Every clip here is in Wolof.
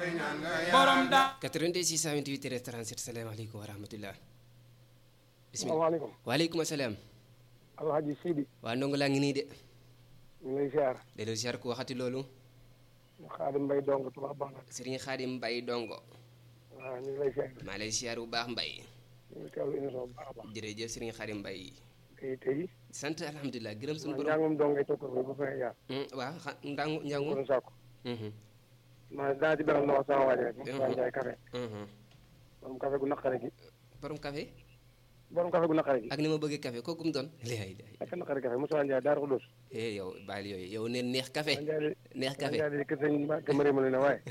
borom da 88 628 37 salaamaaleykum wa rahmatulah. bisimilah salaamaaleykum waaleykum salaam. alhaji Sidi waa ndongo laa ngi nii de. ñu ngi lay ziar delloo ziar ku waxati loolu. Xaadim Mbay dong Tuubaa baax na Serigne Khadim Mbaye dongo. waaw ñu ngi lay ziar maa lay ziar bu baax Mbaye. ñu ngi teewlu émission bu baax a baax jërëjëf Serigne Khadim Mbaye. tey tey sant alhamdulilah gërëm suñu man borom. njàngum dong ngay toog ko ba fa yaa Hmm, waaw xa ndangu ko njangu. doon sàkku Mhm, ma daa ci beral loxo sama waaj rek Mhm. Moussa Ndiaye café mhm. borom café gu naqare gi borom café borom café gu naqare gi ak ni ma bëggee café kooku mu doon. lay lay ak naqare café Moussa Ndiaye Daaru Xudoos eh yow bàyyil yooyu yow neen neex café Moussa Ndiaye neex Moussa café Ndiaye di kër sëñ Mbacke Mariam la ne waaye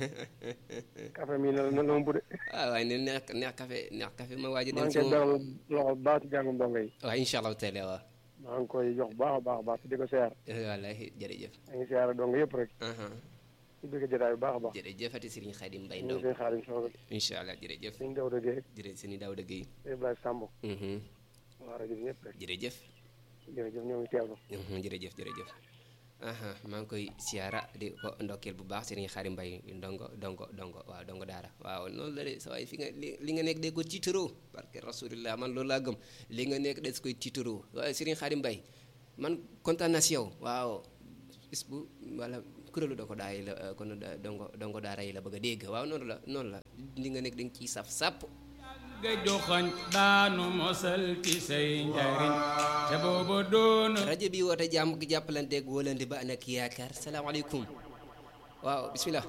café mi na na ma budde ah waaye neen neex neex café neex café ma waaj a maa dem ngi ci koy moom. beral loxo bu baax ci njàngum dong yi waaw incha allahu taala waaw. maa ngi koy jox bu baax a baax a baax te di ko siyaar wallaahi jërëjëf. maa ngi siyaar dong yëpp rek aha ci bëgg jotaay bu baax a baax jërëjëfati Serigne Khadim Mbaye ñu ngi Ndong seen xaalis soxla incha allah jërëjëf suñ daw dëggee jërëjëf sëñ Daouda Guèye Ibrahima Samb Mhm, waa rajo bi ñëpp rek jërëjëf jërëjëf ñoo ngi teewlu Mhm, jërëjëf jërëjëf aha maa ngi koy siyaara di ko ndokkeel bu baax Serigne Khadim Mbaye ndongo dongo dongo waaw dongo daara waaw noonu la de sa waay fi nga li li nga nekk de ko tiitaroo parce que rasulillah man loolu laa gëm li nga nekk des koy tiitaroo waaye Serigne Khadim Mbaye man kontaan na si yow waaw bis bu wala kuréelu doo ko daay la eh, kon da- dongo dongo daara yi la bëgg a dégg waaw noonu la noonu la li nga nekk da nga ciy saf sàpp ga joxañ daanu mosal ci say njariñ te booba doona rajo bi woote jàmm gi jàppalanteeg wóolante ba ànd ak yaakaar salaamaaleykum waaw bismillah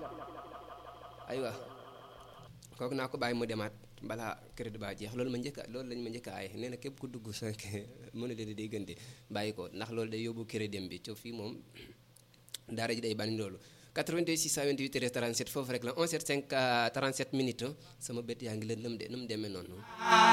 aywa kooku naa ko bàyyi mu demaat balaa crédit ba jeex loolu ma njëkk a loolu lañ ma njëkk a ay nee na képp ku dugg sa mënu leen day gënte bàyyi ko ndax loolu day yóbbu crédit dem bi co fii moom daara ji day bani loolu 88 628 37 foofu rek la 11 7 5 37 minutes sama bët yaa ngi leen lëm de nu mu demee noonu